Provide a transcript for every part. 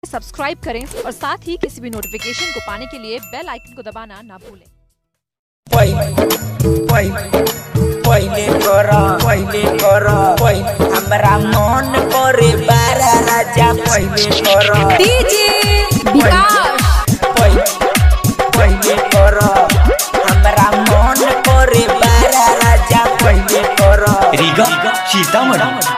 subscribe करें और साथ ही किसी भी नोटिफिकेशन को पाने के लिए बेल आइकन को दबाना ना भूलें पहिले पहिले पहिले कर पहिले कर पहिले हमरा मन करे बारा राजा पहिले कर डीजे विकास पहिले पहिले कर हमरा मन करे बारा राजा पहिले कर रीगा सीतामढ़ी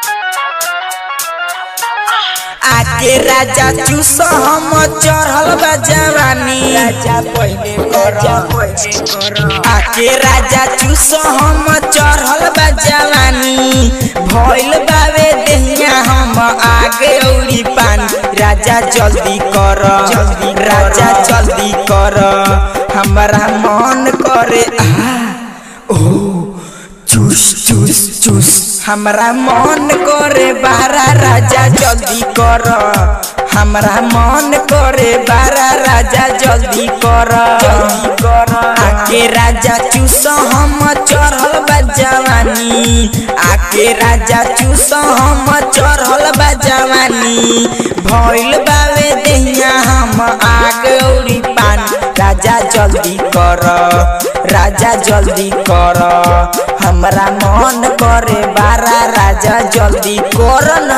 आके राजा चूस हम चढ़ल बा जवानी राजा पहिले कर पहिले कर आके राजा चूस हम चढ़ल बा जवानी भइल बावे देहिया हम आगे औरी पानी राजा जल्दी कर जल्दी राजा जल्दी कर हमरा मन करे आ ओ चूस चूस चूस हमरा मन करे बारा राजा जल्दी कर हमरा मन करे बारा राजा जल्दी कर जल्दी कर आके राजा चूस हम चढ़ल बा जवानी आके राजा चूस हम चढ़ल बा जवानी भइल बावे देहिया हम आग औरी पानी राजा जल्दी कर राजा जल्दी कर हमरा मन करे बारा राजा जल्दी कर ना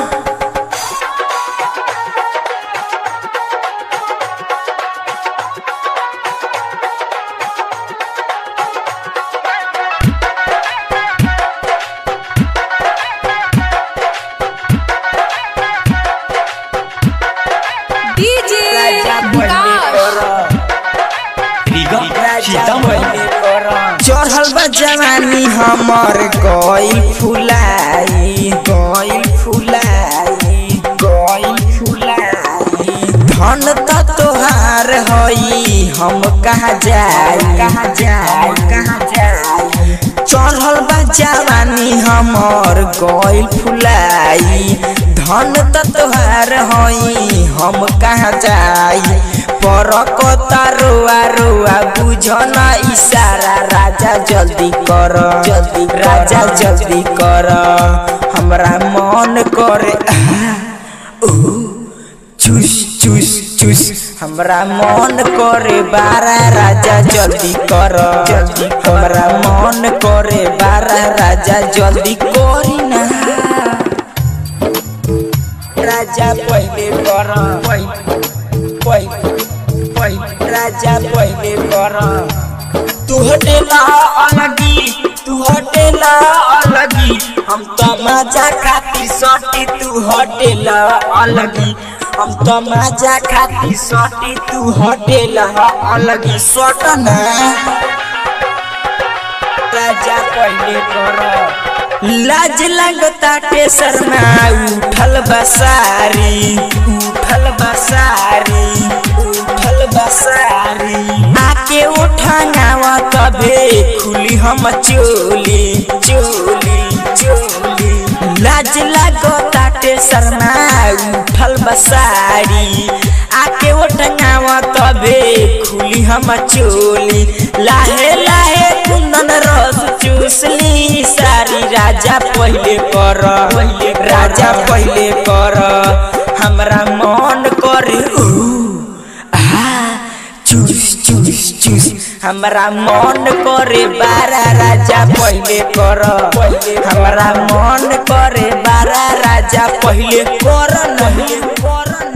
डीजे राजा पहिले विकास कर रीगा सीतामढ़ी चढ़ल बा जवानी हमर गइल फुलाई गइल फुलाई गइल फुलाई धन त तोहार हई हम कहाँ जाई कहाँ जाई कहाँ जाई चढ़ल बा जवानी हमर गइल फुलाई धन त तोहार हई हम कहाँ जाई परक रोआ रोआ बुझ न इशारा राजा जल्दी कर जल्दी राजा जल्दी कर हमरा मन करे आ, ओ, चूस चूस चूस हमरा मन करे बारा राजा जल्दी कर जल्दी हमरा मन करे बारा राजा जल्दी करी ना राजा पहिले कर पहिले पहिले पहिले राजा पहिले कर तू हटेला अलगी तू हटेला अलगी हम तो मजा खातिर सटी तू हटेला अलगी हम तो मजा खातिर सटी तू हटेला अलगी सट ना राजा पहिले कर लाज लगता शर्मा उठल बसारी उठल बसारी उठल बसारी आके उठावा तबे खुली हम चोली चोली चोली लाज लगता शर्मा उठल बसारी आके उठावा तबे खुली हम चोली लाहे लाहे कुंदन रस चूसली सारी राजा पहिले कर राजा पहिले कर हमरा मन करे ऊ आ चूस चूस चूस हमरा मन करे बारा राजा पहिले कर हमरा मन करे बारा राजा पहिले कर नहीं कर